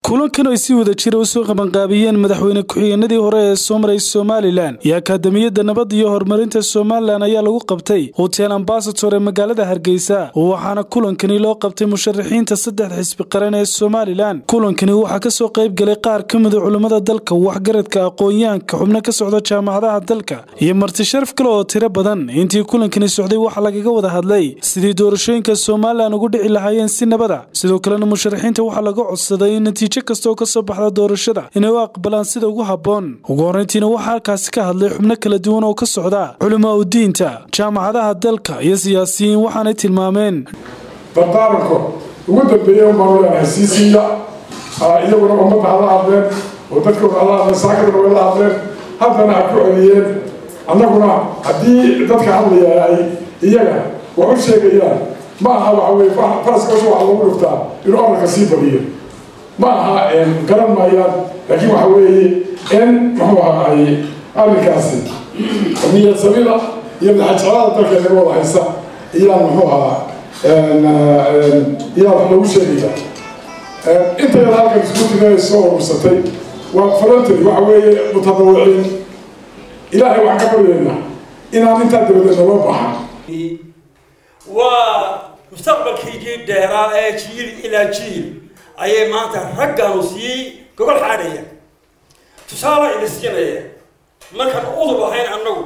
kulankan ay si wada jira usoo qabanqaabiyeen madaxweyne ku-xigeenadii hore ee soo maray somalilan iyo akaadamiyadda nabadda iyo horumarinta somalilan ayaa lagu qabtay hotel ambasator ee magaalada hargeysa waxaana kulankani loo qabtay musharaxiinta saddexda xisbi qaran ee somalilan kulankani waxaa kasoo qayb galay qaar ka mida culammada dalka waxgaradka aqoon-yahanka xubno ka socda jaamacadaha dalka iyo marti sharaf kale oo tiro badan intii kulankani socday waxaa lagaga wada hadlay sidii doorashooyinka somalilan ugu dhici lahaayeen si nabada sidoo kalena musharaxiinta waxaa laga codsaday in natiijo kasta oo kasoo baxda doorashada inay u aqbalaan sida ugu habboon ugu horreyntiina waxaa halkaasi ka hadlay xubno kala duwan oo ka socda culamaa udiinta jaamacadaha dalka iyo siyaasiyiin waxaanay tilmaameen dardaaranko ugu dambeeyey umbaan leenahay siisiiya iyaguna ummadda hala hadleen oo dadkooda hala hadleen saakadana way la hadleen haddana ha ku celiyeen annaguna haddii dadka hadlaya ay iyaga wax u sheegayaan ma aha waxa weye faraskoosa waxa lagu dhuftaa inuu orarka sii badiyo ma aha garan maayaan laakiin waxa weeye in muxuu ahaay arrinkaasi niyad samida iyo madaxajeclada dalka naga wada haysa iyaan muxuu ahaa iyaan wax lagu sheegaya inta yada halkan isku timay soo urursatay waa voluntary waxa weeye mutadawiciin ilaahay waxaan ka baryaynaa inaan intaa dabadeed naloo baxan waa mustaqbalkaygii dheeraa ee jiil ilaa jiil ayay maanta raggaanu sii gogol xaadhaya tusaale ina siinaya markaan udub ahayn annagu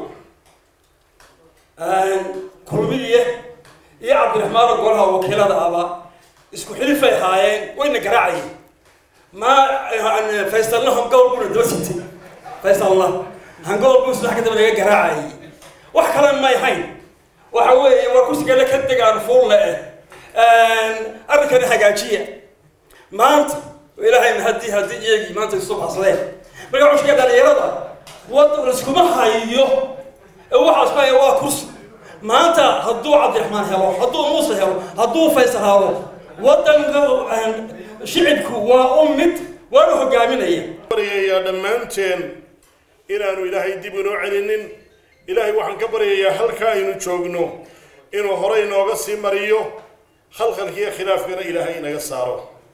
kulmiye iyo cabdiraxmaan golaha wakiilada aba isku xilifay ahaayeen wayna garaacayeen ma faysalna hangool buna daba sitay faysalna hangool buu saddex ka daba naga garaacayay wax kale may hayn waxa weeye war kursigale ka degaan fuulle eh arrinkani hagaajiya maanta ilaahay haddii haddii iyagii maanta isu baxsadeen marka cushka dhalinyarada wad laiskuma hayo waxaas ma waa kursi maanta hadduu cabdiraxmaan helo hadduu muuse helo hadduu faysal helo wadanka shicibku waa u mid waanu hogaaminaya baryayaa dhammaanteen inaanu ilaahay dib inoo celinin ilaahay waxaan ka baryayaa halka aynu joogno inuu horey inooga sii mariyo khalkhalkiiyo khilaafkana ilaahay inaga saaro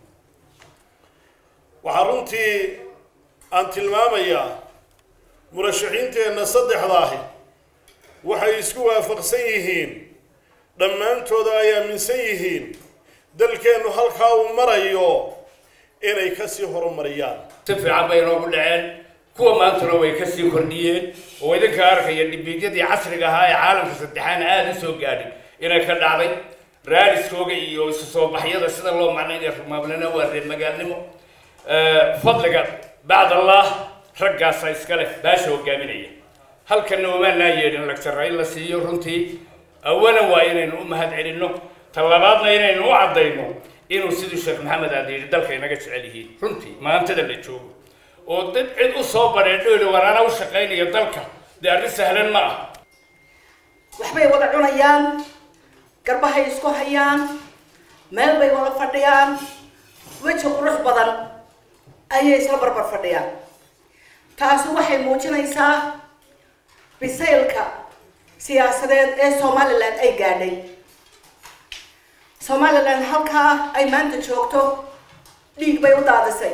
waxaa runtii aan tilmaamayaa murashaxiinteenna saddexda ahi waxay isku waafaqsan yihiin dhammaantooda ay aaminsan yihiin dalkeennu halkaa uu marayo inay kasii horumariyaan si fiican bay inoogu dhaceen kuwa maantuna way kasii kordhiyeen oo idinka arkaya dhibiidyadii casriga ahaa ee caalamka saddexaana aada u soo gaadhay inay ka dhacday raadiskooga iyo isu soo baxyada sida loo macnaynaya rumaablana waa reer magaalnimo fadliga bacd allah raggaasa iska leh baasha hogaaminaya halkanna umaanaa yeedhin lagtara in la siiyo runtii awalan waa inaynu u mahad celinno talabaadna inaynu u caddayno inuu siduu sheekh maxamed aada yidhi dalka inaga jecel yihiin runtii maantada la joogo oo dad cid u soo badheedhoyli waraana u shaqaynayo dalka dee arrin sahlan ma ah waxbay wada cunayaan garbahay isku hayaan meel bay wada fadhiyaan weji qurux badan ayay isla barbar fadhiyaan taasi waxay muujinaysaa bisaylka siyaasadeed ee somalilan ay gaadhay somalilan halkaa ay maanta joogto dhiig bay u daadisay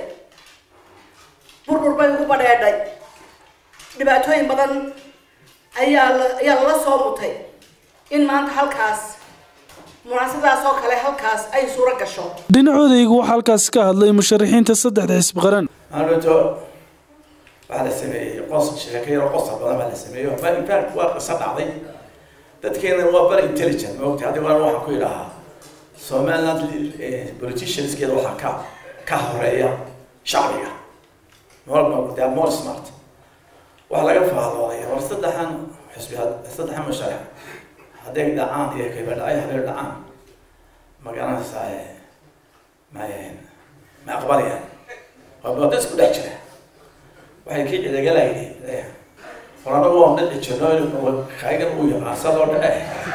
burbur bay ugu badheedhay dhibaatooyin badan ayaa la ayaa lala soo mutay in maanta halkaas munaasabadaas oo kale halkaas ay suuro gasho dhinacooda iyagu waxaa halkaasi ka hadlay musharaxiinta saddexda xisbi qaran maalinto waxaa la sameeyey qos sheekayaro qosa badan baa la sameeyey infact waa qiso dhacday dadkeena waa very intelligent maogta haddi waan waxaan ku yidhahaa somaliland politicianskeeda waxaa ka ka horeeya shacbiga they are more smart waxaa laga faallooday war saddexan xusbi saddexan musharax hadday dhacaan iyo kabadhacay hadday dhacaan magaranaysaa ma ma aqbalayaan waa bada isku dhex jira waxay kii cidagalay war anagu waan dhici jirno kaygan uu yaqaan sadoo dhace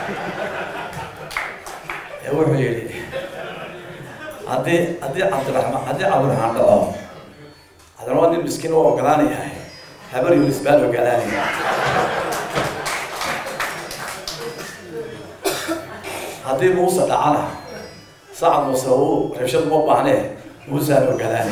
ee wuxuu yidhi haddii haddii cabdiraxmaan haddii cabdiraxmaan dhaco haddana waa nin miskiin u ogolaanayahay habar yunis baan ogolaanaya haddii muuse dhacana sacad muuse uu rabshad uma baahnee muusaan ogolaan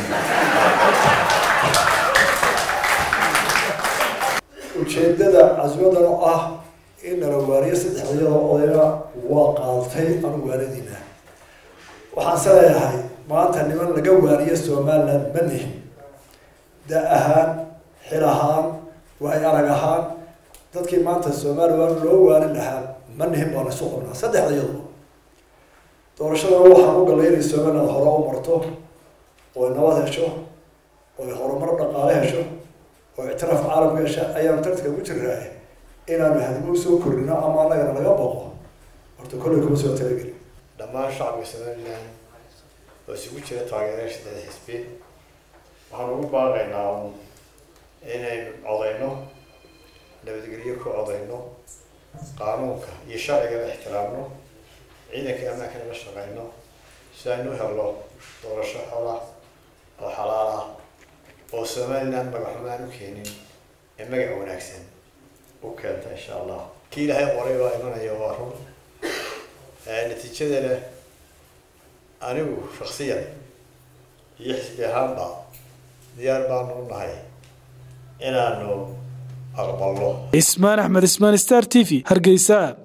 ujeedada casmadan oo ah in nala waariyo saddex iyadoo odayna waa qaatay anu waanadiina waxaan se leeyahay maanta niman laga waariyo somaliland ma nihin da ahaan xil ahaan waay arag ahaan dadkii maanta somaliland loo waarin lahaa ma nihin baa laysu qabnaa saddexda iyadoo doorashadana waxaan u galay inay somaliland hore u marto oo nabad hesho oo horumar dhaqaale hesho oo ictiraaf caalamka hesha ayaanu tartanka ku jirnaa inaanu hadimo usoo kordhino ama anagana laga boqo horta kolley kuma soo talagelin dhammaan shacabka somaliland oo isugu jira taageerayaasha dada xisbi waxaan ugu baaqaynaa inaynu codayno nabadgelyo ku codayno qaanuunka iyo sharcigana ixtiraamno ciidanka ammaankana la shaqayno si aynu u helno doorasho xola oo xalaal ah oo somaliland magaxumaan u keenin ee magac wanaagsan u keenta insha allah kii ilaahay qoray baa imanaya waa run natiijadana anigu shaksiyan iyo xisbi ahaanba diyaar baanu u nahay inaanu aqbalno ismaan axmed ismaan star t v hargeysa